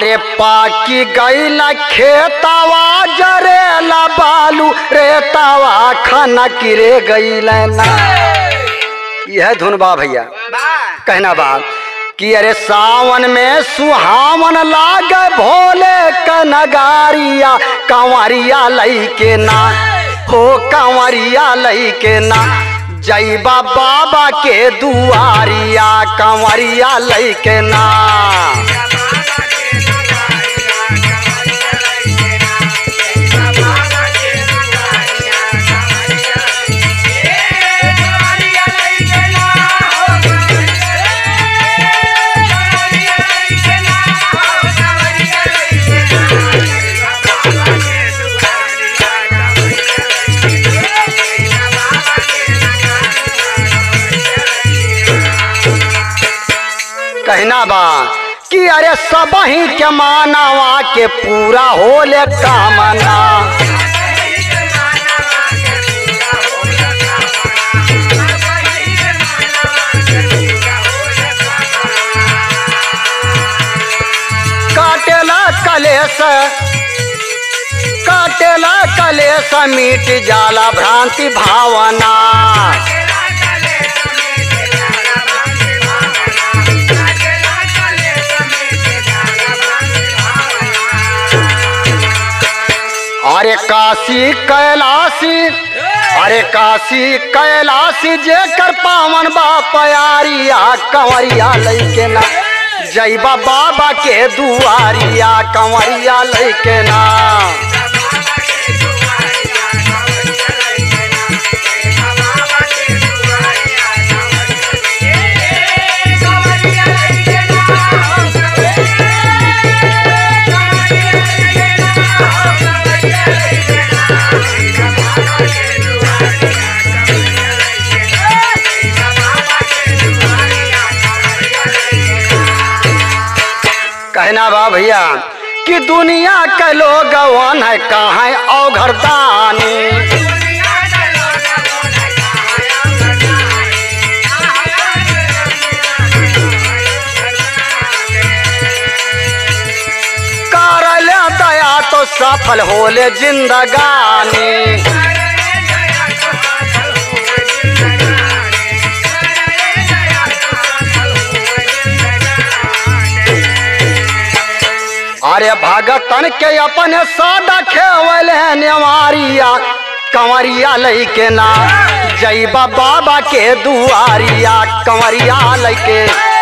अरे पाकी गईला खेतावा जरेला बालू रेतावा खाना किरे गईला ना यह धुन बा भैया कहना बा कि अरे सावन में सुहावन लागे भोले का नगारिया कंवरिया लई के ना हो कंवरिया लई के ना जैबा बाबा के दुआरिया कंवरिया लई के ना कहना बा कि अरे सब ही के मानवा के पूरा होले कामना काटेला कलेस काटेला कलेस मीट जाला भ्रांति भावना अरे काशी कैलाशी अरे काशी कैलाशी जे कर पावन बा प्यारिया कंवरिया लैके ना जैबा बाबा के दुआरिया कंवरिया लैके ना कहना बा भैया कि दुनिया के लोग वन है कहाँ औघरदानी करल दया तो सफल होले जिंदगानी अरे भगतन के अपने सादा खेवल है नेवारिया कंवरिया लैके ना जैबा बाबा के दुआरिया कंवरिया लैके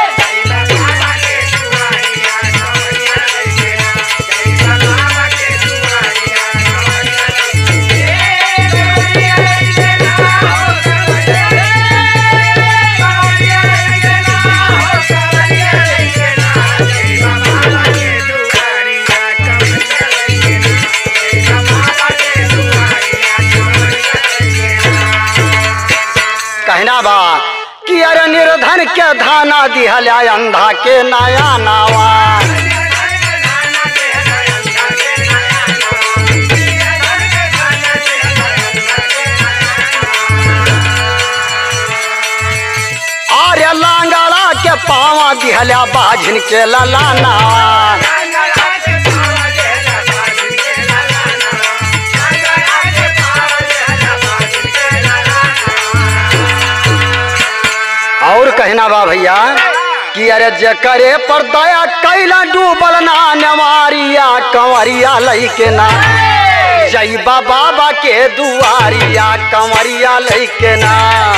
कहना बा कि अरे निर्धन के धाना दिहला अंधा के नया नावा अरे लांगड़ा के पावा दिहला बाझिन के ललाना और कहना बा भैया कि अरे जकरे पर दया कैला डूबल ना नवारिया कंवरिया लैके ना जैबा बाबा के दुआरिया कंवरिया लैके ना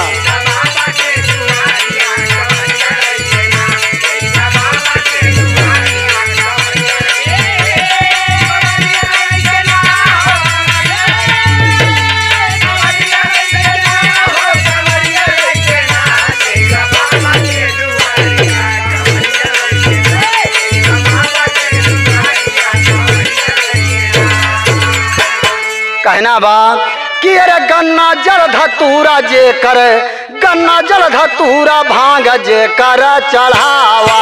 कहना बा कि अरे गन्ना जल धतूरा जे कर गन्ना जल धतूरा भांग जे कर चढ़ावा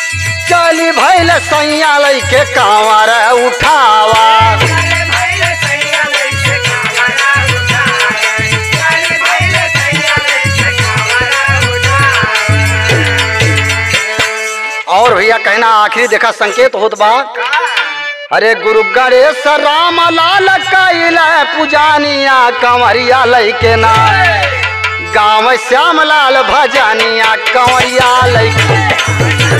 चली भैल सैया लैके कांवर उठावा कहना आखिरी देखा संकेत होत बा अरे गुरु गणेश राम लाल कैल पुजानिया कंवरिया लैके ना गाँव श्याम लाल भजानिया कंवरिया लैके